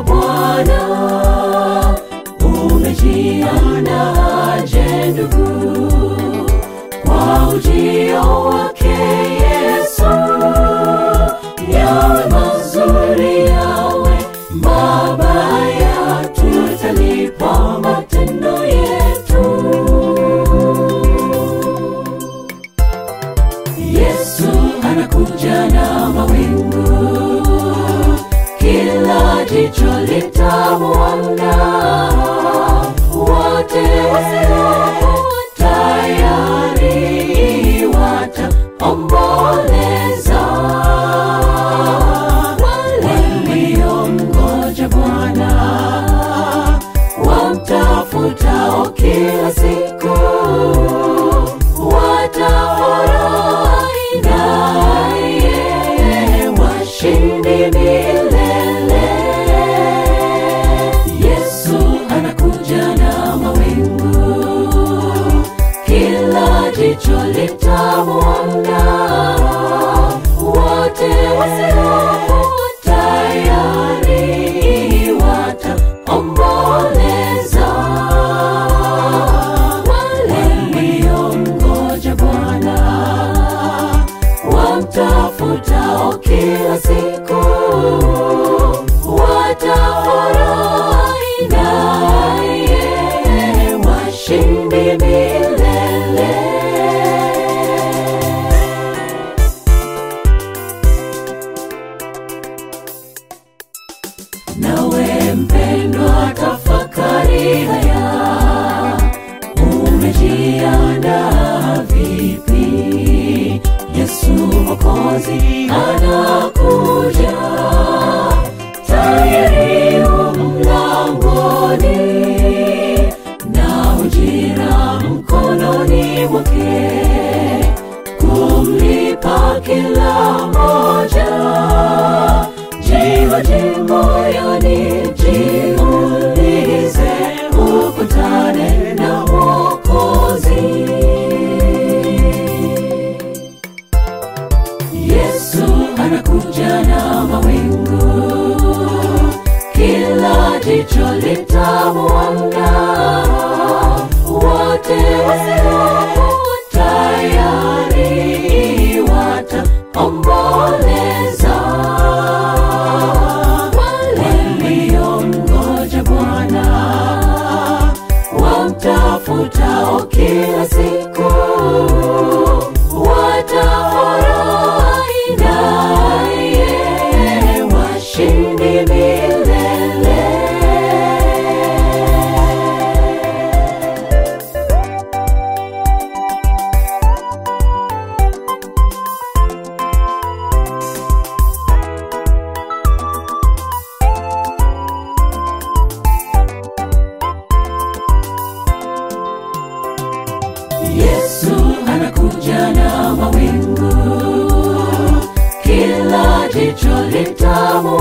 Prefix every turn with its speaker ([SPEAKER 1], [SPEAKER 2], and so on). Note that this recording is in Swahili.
[SPEAKER 1] Bwana. Umejiandaje ndugu kwa ujio wake Yesu? Yawe mazuri, yawe mabaya, tutalipa matendo yetu. Yesu anakuja na mawingu, kila jicho litamwona, wote wasiokuwa tayari wataomboleza, waliomngoja Bwana wamtafutao kila siku watafurahi naye washindi milele. Yesu anakuja na mawingu, kila jicho litamwona, wote wasiokuwa tayari wataomboleza, waliomngoja Bwana wamtafutao kila siku watafurahi naye washindi milele. Nawe mpendwa, tafakari haya, umejiandaa vipi? Yesu Mwokozi anakuja, tayari yu mlangoni, na ujira mkononi mwake, kumlipa kila moja jihoji moyoni, jiulize, ukutane na Mwokozi. Yesu anakuja na mawingu, kila jicho litamwona, wote wasiokuwa tayari wataomboleza, waliomngoja Bwana wamtafutao kila siku watafurahi naye washindi milele. Yesu anakuja na mawingu, kila jicho litamwona,